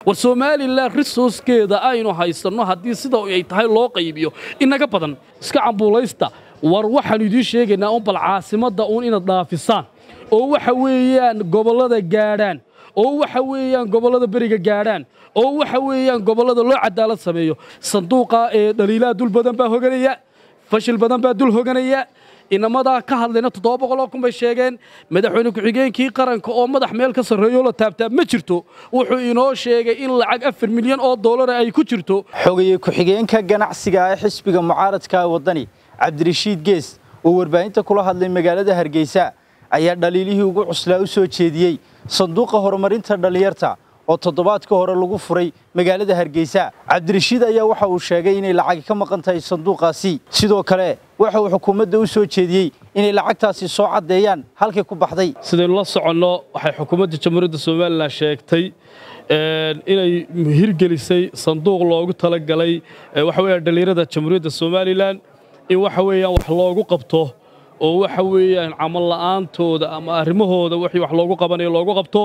war somalilan risooskeeda aynu haysanno haddii sida ay tahay loo qaybiyo inaga badan iska cambuulaysta war waxaanu idiin sheegaynaa un bal caasimadda uun inaad dhaafisaan oo waxa weeyaan gobollada gaadhaan oo waxa weeyaan gobollada beriga gaadhaan oo waxa weeyaan gobollada loo cadaalad sameeyo sanduuqa ee dhaliilaha dul badan baa hoganaya fashil badan baa dul hoganaya inamadaa ka hadlayna toddoba boqoloo kun bay sheegeen madaxweyne ku-xigeenkii qaranka oo madax meel ka sarreeyo la taabtaab ma jirto wuxuu inoo sheegay in lacag afar milyan oo doolara ay ku jirto xogaye ku-xigeenka ganacsiga ee xisbiga mucaaradka waddani cabdirashiid gees oo warbaahinta kula hadlay magaalada hargeysa ayaa dhaliilihii ugu cuslaa u soo jeediyey sanduuqa horumarinta dhallinyarta oo toddobaadka hore lagu furay magaalada hargeysa cabdirashiid ayaa waxa uu sheegay inay lacagi ka maqan tahay sanduuqaasi sidoo kale waxa uu xukuumadda u soo jeediyey inay lacagtaasi soo caddeeyaan halkay ku baxday sidaynu la soconno waxay xukuumadda jamhuuriyadda somalilan sheegtay inay hirgelisay sanduuq loogu talagalay waxa weeyaan dhallinyarada jamhuuriyadda somalilan in waxa weeyaan wax loogu qabto oo waxa weeyaan camal la'aantooda ama arrimahooda wixii wax loogu qabanayo loogu qabto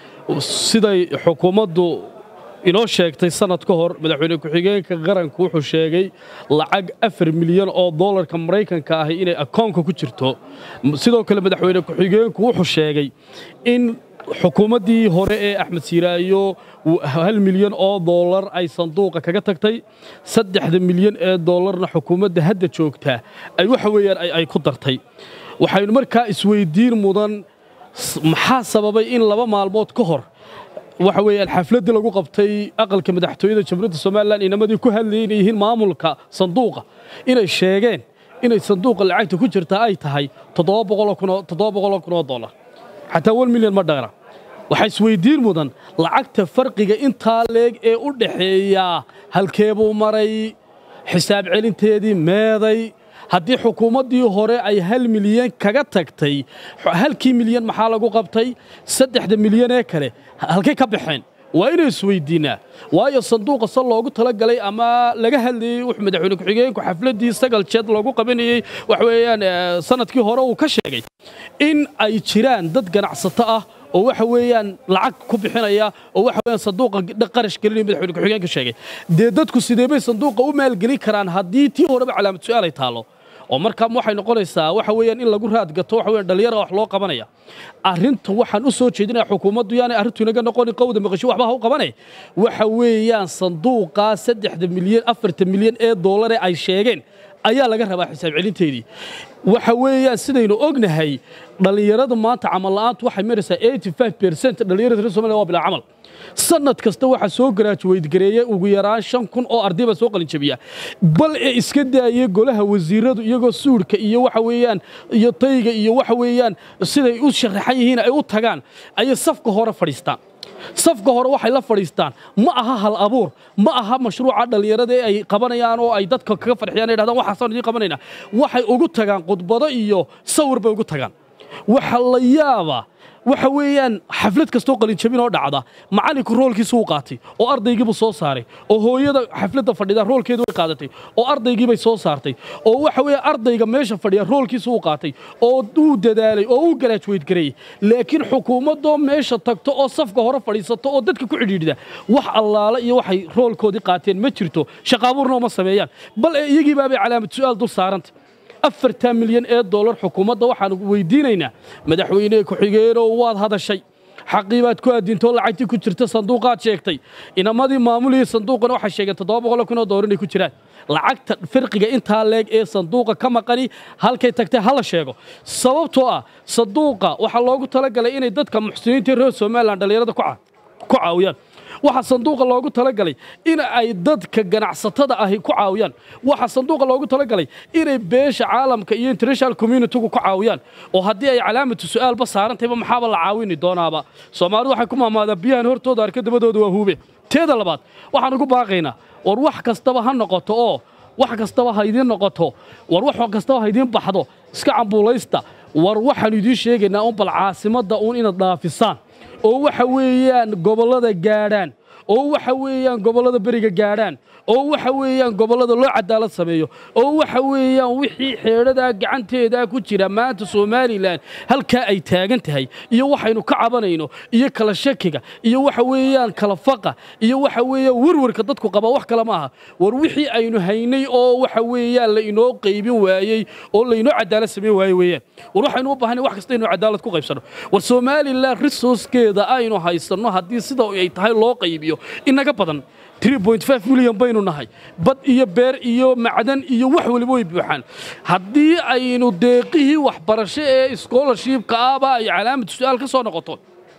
siday xukuumaddu inoo sheegtay sanad ka hor madaxweyne ku-xigeenka qaranku wuxuu sheegay lacag afar milyan oo doolarka maraykanka ahi inay akoonka ku jirto sidoo kale madaxweyne ku-xigeenku wuxuu sheegay in xukuumaddii hore ee axmed siiraayo hal milyan oo doolar ay sanduuqa kaga tagtay saddexda milyan ee doolarna xukuumadda hadda joogtaa ay waxa weeyaan ay ku dartay waxaynu markaa isweyddiin mudan maxaa sababay in laba maalmood ka hor waxa weeyaan xafladdii lagu qabtay aqalka madaxtooyada jamhuuriyadda somalilan inamadii ku hadlayay inay yihiin maamulka sanduuqa inay sheegeen inay sanduuqa lacagta ku jirtaa ay tahay toddoba boqoloo kun oo doolar xataa wan milyan ma dhaqna waxaa isweyddiin mudan lacagta farqiga intaa leeg ee u dhaxeeyaa halkeebuu maray xisaab celinteedii meeday haddii xukuumaddii hore ay hal milyan kaga tagtay halkii milyan maxaa lagu qabtay saddexda milyan ee kale halkay ka baxeen waa inay isweyddiinnaa waayo sanduuqa se loogu talagalay ama laga hadlayey wuxuu madaxweyne ku-xigeenku xafladdii sagal jeed loogu qabanayey wax weeyaan sanadkii hore uu ka sheegay in ay jiraan dad ganacsato ah oo waxa weeyaan lacag ku bixinaya oo waxa weeyaan sanduuqa qarash gelinaya madaxweyne ku-xigeenka sheegay dee dadku sidee bay sanduuqa u maalgelin karaan haddii tii horeba calaamad su'aal ay taallo oo markaa waxay noqonaysaa waxa weeyaan in lagu raadgato waxa weeyaan dhalinyara wax loo qabanaya arrinta waxaan u soo jeedinaya xukuumaddu yaanay arrintu inaga noqonin qowda maqasho waxba ha u qabanay waxa weeyaan sanduuqa saddexda milyan afarta milyan ee doolare ay sheegeen ayaa laga rabaa xisaab celinteedii waxa weeyaan sidaynu ognahay dhallinyarada maanta camal la'aantu waxay maraysaa 85% dhallinyarada reer Soomaaliya waa bilaa camal sanad kasta waxa soo garaajuweyd gareeyay ugu yaraan 5 kun oo arday ba soo qalin jabiya bal ee iska daayay golaha wasiiradu iyagoo suudhka iyo waxa weeyaan iyo tayga iyo waxa weeyaan siday u sharaxan yihiin ay u tagaan ayay safka hore fadhiistaan safka hore waxay la fadhiistaan ma aha hal abuur ma aha mashruuca dhallinyarada ee ay qabanayaan oo ay dadka kaga farxiyaan ay dhahdaan waxaasaan idiin qabanaynaa waxay ugu tagaan khudbado iyo sawir bay ugu tagaan waxa la yaabaa waxa weeyaan xaflad kastoo qalinjabin oo dhacda macallinku roolkiisa uu qaatay oo ardaygiibuu soo saaray oo hooyada xafladda fadhida roolkeedu way qaadatay oo ardaygiibay soo saartay oo waxa weeye ardayga meesha fadhiya roolkiisa uu qaatay oo uu dadaalay oo uu garaajuweyd gareeyey laakiin xukuumaddoo meesha tagto oo safka hore fadhiisato oo dadka ku cidhiidhida wax allaale iyo waxay roolkoodii qaateen ma jirto shaqaabuurna uma sameeyaan bal ee iyagiibaabay calaamad su'aal dul saaranta afartan milyan ee doolar xukuumadda waxaan weydiinaynaa madaxweyne ku-xigeenoo waad hadashay xaqii baad ku addintoo lacagtii ku jirta sanduuqaad sheegtay inamadii maamulihii sanduuqana waxay sheegeen toddoba boqol kun oo doolar inay ku jiraan lacagta firqiga intaa leeg ee sanduuqa ka maqani halkay tagtay hala sheego sababtoo ah sanduuqa waxaa loogu talagalay inay dadka muxsiniinta reer somalilan dhallinyarada ku caawiyaan waxaa sanduuqa loogu talagalay in ay dadka ganacsatada ahi ku caawiyaan waxaa sanduuqa loogu talagalay inay beesha caalamka iyo international communitygu ku caawiyaan oo haddii ay calaamatu su'aalba saarantayba maxaaba la caawini doonaaba soomaalidu waxay ku maamaadaan biyahan hortooda arka dabadooda waa huube teeda labaad waxaan ugu baaqaynaa war wax kastaba ha noqoto oo wax kastaba ha idiin noqoto war wax kastaba ha idiin baxdo iska cambuulaysta war waxaanu idiin sheegaynaa un bal caasimadda uun inaad dhaafisaan oo waxa weeyaan gobollada gaadhaan oo waxa weeyaan gobollada beriga gaadhaan oo waxa weeyaan gobollada loo cadaalad sameeyo oo waxa weeyaan wixii xeedhadaa gacanteedaa ku jira maanta somalilan halkaa ay taagan tahay iyo waxaynu ka cabanayno iyo kala shakiga iyo waxa weeyaan kala faqa iyo waxa weeyaan werwarka dadku qaba wax kale ma aha war wixii aynu haynay oo waxa weeyaan la inoo qaybin waayey oo lainoo cadaalad sameyn waaye weeyaan war waxaynu u baahanay wax kasta inuu cadaalad ku qaybsano war somalilan resourcekeeda aynu haysanno haddii sida ay tahay loo qaybiyo inaga badan 3.5 milyan baynu nahay bad iyo beer iyo macdan iyo wax waliba way buuxaan haddii aynu deeqihii waxbarasho ee scholarshipka ahba ay calaamad su-aal ka soo noqoto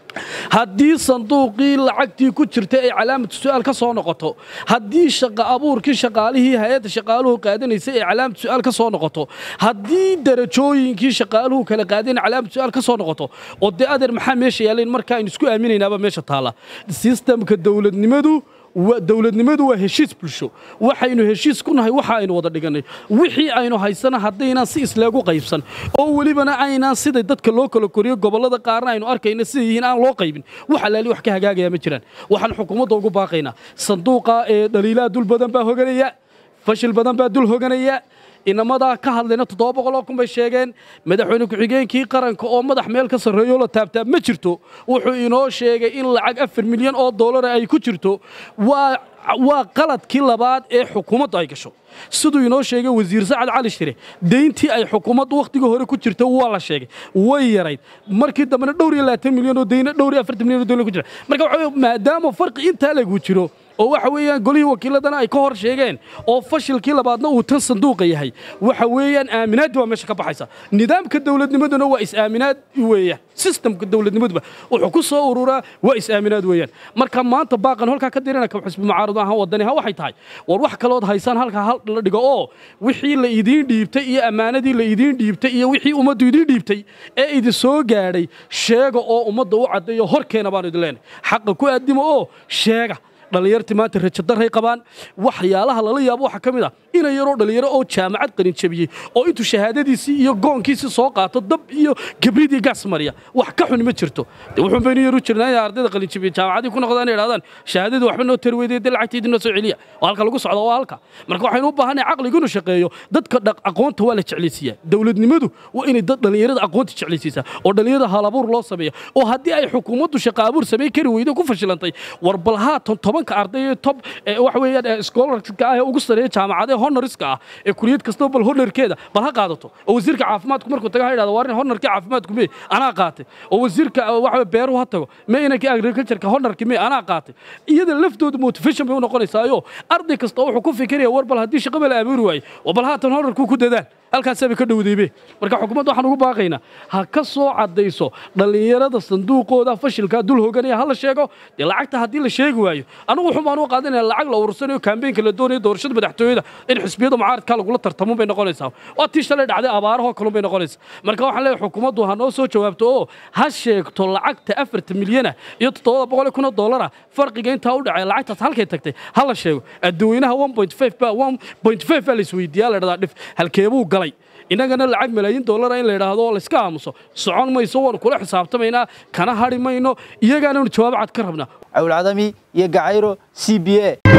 haddii sanduuqii lacagtii ku jirta ay calaamad su-aal ka soo noqoto haddii shaqa abuurkii shaqaalihii hay-adda shaqaaluhu qaadanaysay ay calaamad su-aal ka soo noqoto haddii darajooyinkii shaqaaluhu kala qaadeen calaamad su-aal ka soo noqoto oo dee adeer maxaa meesha yaalayn marka aynu isku aaminaynaaba meesha taala sistamka dowladnimadu dowladnimadu waa heshiis bulsho waxaynu heshiis ku nahay waxa aynu wada dhigannay wixii aynu haysana haddaynaan si isleegu qaybsan oo welibana aynaan siday dadka loo kala koriyo gobollada qaarna aynu arkayna siday yihiin aan loo qaybin wax alaali wax ka hagaagaya ma jiraan waxaan xukuumadda ugu baaqaynaa sanduuqa ee dhaliilaha dul badan baa hoganaya fashil badan baa dul hoganaya inamadaa ka hadlayna toddoba boqol oo kun bay sheegeen madaxweyne ku-xigeenkii qaranka oo madax meel ka sarreeyo la taabtaa ma jirto wuxuu inoo sheegay in lacag afar milyan oo doolara ay ku jirto waa waa qaladkii labaad ee xukuumaddu ay gasho siduu inoo sheegay wasiir sacad cali shire deyntii ay xukuumaddu wakhtigii hore ku jirta waa la sheegay way yarayd markii dambena dhowr iyo labaatan milyan oo deyna dhowr iyo afartan milyan oo deyna ku jira marka waxa maadaama farqi intaa lagu jiro oo waxa weeyaan golihii wakiiladana ay ka hor sheegeen oo fashilkii labaadna uu tan sanduuqa yahay waxa weeyaan aaminaaddi waa meesha ka baxaysa nidaamka dowladnimaduna waa is-aaminaad weeyaan sistamka dowladnimaduba wuxuu ku soo ururaa waa is-aaminaad weeyaan marka maanta baaqan halkaa ka dirana ka xusbi mucaarad ahaan wadani ha waxay tahay war wax kalood haysaan halkaa hal la dhigo oo wixii la idiin dhiibtay iyo ammaanadii la idiin dhiibtay iyo wixii ummaddu idiin dhiibtay ee idin soo gaadhay sheega oo ummadda u caddeeyo horkeena baanu idin leenahay xaqa ku aadimo oo sheega dhallinyartii maanta rajadarray qabaan waxyaalaha lala yaabo waxaa ka mid ah ina yaroo dhallinyaro oo jaamacad qalin jabiyey oo intuu shahaadadiisii iyo goonkiisii soo qaato dab iyo gabridii gaas mariya wax ka xun ma jirto de wuxuun baynu yaru jirnaa inay ardayda qalin jabiye jaamacadii ku noqdaan inay idhahdaan shahaadadii waxba noo tari weydee dee lacagta idinoo soo celiya oo halka lagu socdo waa halka marka waxaynu u baahanay caqligu inuu shaqeeyo dadka aqoonta waa la jeclaysiiyaa dowladnimadu waa inay dad dhallinyarada aqoonta jeclaysiisaa oo dhallinyarada halabuur loo sameeya oo haddii ay xukuumaddu shaqa abuur samey kari weydo ku fashilantay war bal haatan tobanka arday ee top waxa weeyaan scholarshipka ah ee ugu sareeya jaamacadaha honoriska ah ee kuliyad kastaba bal honorkeeda bal ha qaadato oo wasiirka caafimaadku markuu taga ha idhahdo waarin honorkii caafimaadku mee anaa qaatay oo wasiirka waxa beeruhu ha tago mee inankii agricultureka honorkii mee anaa qaatay iyada laftooda motivation bay u noqonaysaayo arday kasta wuxuu ku fikiraya war bal haddii shaqaba la abuuri waayo oo bal haatan honorkuu ku dadaal halkaasaba ka dhowdaybe marka xukuumadda waxaan ugu baaqaynaa ha ka soo caddayso dhallinyarada sanduuqooda fashilkaa dul hoganaya ha la sheego dee lacagta haddii la sheegi waayo anigu wuxuun baan u qaadanaya lacag la urursanayo kaambeenka la doonayo doorashada madaxtooyada in xisbiyada mucaaradka lagula tartamo bay noqonaysaa waa tii shalay dhacday abaarahoo kalun bay noqonaysaa marka waxaan leeyahay xukuumaddu ha noo soo jawaabto oo ha sheegto lacagta afarta milyana iyo toddobada boqol kun oo dollara farqiga intaa u dhacay lacagtaas halkay tagtay ha la sheego adduweynaha one point five baa one point five baa la isweydiiyaa la dhahdaa dhif halkeebuu galay innagana lacag malaayiin dollara in la yidhaahdo oo layska aamuso socon mayso waanu kula xisaabtamaynaa kana hadhi mayno iyagaananu jawaab cad ka rabnaa cawlcadami iyo gacayro c b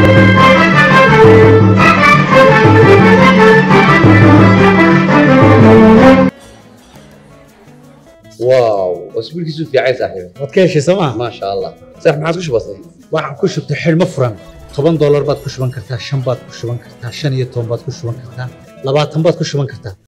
a واو اسبوع كيسو في عايز صاحبي waad ka heshay sooma ما شاء الله صح ما عادش بسيط waxaan ku shubtay xidhmo furan toban doolar baad ku shuban kartaa shan baad ku shuban kartaa shan iyo toban baad ku shuban kartaa labaatan baad ku shuban kartaa